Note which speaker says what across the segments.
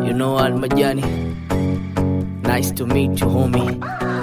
Speaker 1: You know Al Majani. Nice to meet you, homie.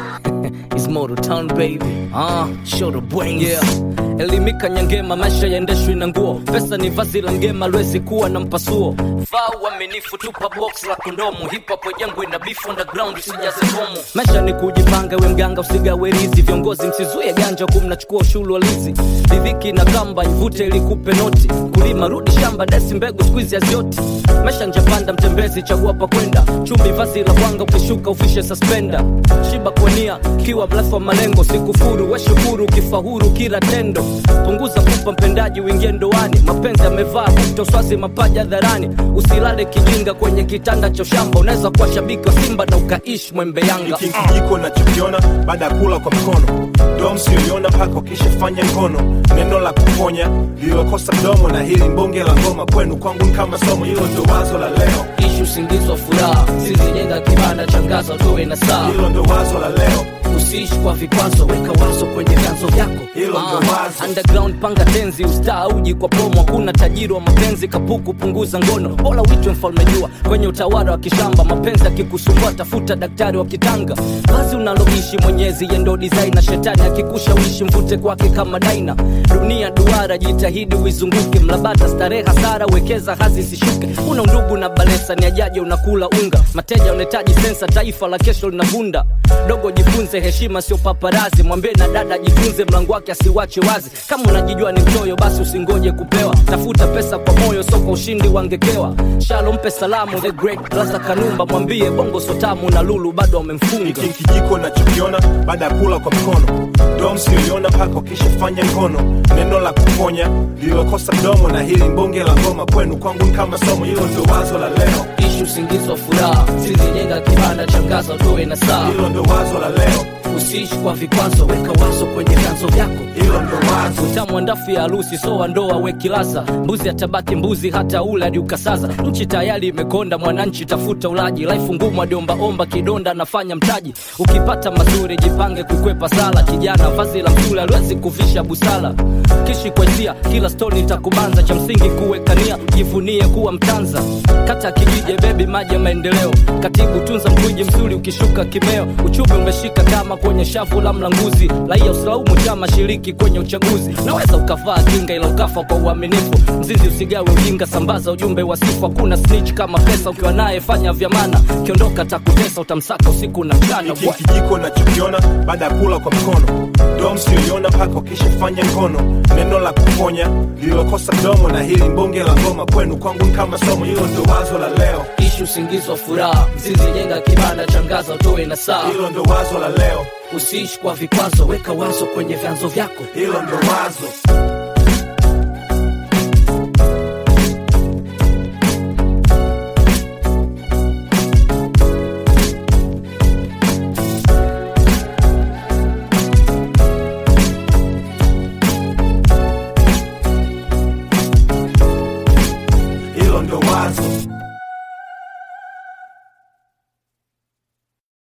Speaker 1: It's Moto Town baby. Ah, show the brains.
Speaker 2: yeah. elimika nyangema maisha yaendeshwi na nguo pesa ni vazi la ngema lwezi kuwa na mpasuo vaa uaminifu tupa box la kondomu hipapo jangu ina beef underground usijaze bomu maisha ni kujipanga we mganga usigawe rizi viongozi msizuie ganja kumnachukua ushuru wa lizi ridhiki na kamba ivute ilikupe noti kulima rudi shamba desi mbegu skuizi hazioti maisha njapanda mtembezi chagua pa kwenda chumbi vazi la kwanga ukishuka ufishe suspenda shiba kwania kiwa mrefu wa malengo sikufuru weshukuru ukifahuru kila tendo punguza kupa mpendaji uingie ndoani mapenzi yamevaa kutoswazi mapaja dharani usilale kijinga kwenye kitanda cha shamba unaweza kuwa shabiki wa simba na ukaishi mwembe yanga
Speaker 3: hiki kijiko nachokiona baada ya kula kwa mkono ndo msioiona mpaka ukishafanya ngono neno la kuponya lililokosa mdomo na hili mbonge la ngoma kwenu kwangu ni kama somo hilo ndo wazo la leo
Speaker 1: Ishi usingizi wa furaha, sizijenga kibanda changaza utowe na saa.
Speaker 3: hilo ndo wazo la leo
Speaker 1: Usiishi kwa vikwazo, weka wazo kwenye vyanzo vyako.
Speaker 3: hilo ndo
Speaker 1: Ah,
Speaker 3: wazo
Speaker 2: underground panga tenzi ustaa uji kwa promo hakuna tajiri wa mapenzi kapuku punguza ngono bora uitwe mfalme jua kwenye utawala wa kishamba mapenzi akikusumbua tafuta daktari wa kitanga vazi unaloishi mwenyezi yendo design na shetani akikushawishi mvute kwake kama daina dunia duara jitahidi uizunguke mlabata starehe hasara wekeza hazi isishuke una undugu na balesa ni ajaje unakula unga mateja unahitaji sensa taifa la kesho linavunda dogo jifunze heshima sio paparazi mwambie na dada jifunze mlango wake asiwache wazi kama unajijua ni mchoyo basi usingoje kupewa tafuta pesa kwa moyo so kwa ushindi wangekewa shalo mpe salamu the great laza kanumba mwambie bongo sotamu na lulu bado wamemfunga
Speaker 3: hiki kijiko nachokiona baada ya kula kwa mkono ndo msioiona mpaka ukishafanya ngono neno la kuponya lililokosa mdomo na hili mbonge la ngoma kwenu kwangu ni kama somo hilo ndo wazo la leo
Speaker 1: Ishi usingizi wa furaha, sizijenga kibanda changaza utowe na saa.
Speaker 3: hilo ndo wazo la leo
Speaker 1: Usiishi kwa vikwazo, weka wazo kwenye vyanzo vyako.
Speaker 3: hilo ndo wazo
Speaker 2: utamu ndafu ya harusi so wa ndoa wekilaza mbuzi atabaki mbuzi hata ule hadi ukasaza nchi tayari imekonda mwananchi tafuta ulaji laifu ngumu adiombaomba kidonda anafanya mtaji ukipata mazuri jipange kukwepa sala kijana vazi la msule aliwezi kuvisha busala kishi kwa hisia kila stoni itakubanza cha msingi kuwekania jivunie kuwa mtanza kata kijije bebi maji ya maendeleo katibu tunza mkuiji mzuri ukishuka kimeo uchumi umeshika kama kwenye shavu la mlanguzi raia usilaumu chama shiriki kwenye uchaguzi naweza ukavaa kinga ila ukafa kwa uaminifu mzizi usigawe ujinga sambaza ujumbe wa sifu hakuna snitch kama pesa ukiwa naye fanya vyamana kiondoka takutesa utamsaka usiku na mchana
Speaker 3: hiki kijiko nachokiona baada ya kula kwa mkono ndo msioiona mpaka ukishafanya ngono neno la kuponya lililokosa mdomo na hili mbonge la ngoma kwenu kwangu ni kama somo hilo ndo wazo la leo
Speaker 1: Ishi usingizi wa furaha, sizijenga kibanda changaza utowe na saa.
Speaker 3: hilo ndo wazo la leo
Speaker 1: Usiishi kwa vikwazo, weka wazo kwenye vyanzo vyako.
Speaker 3: hilo ndo wazo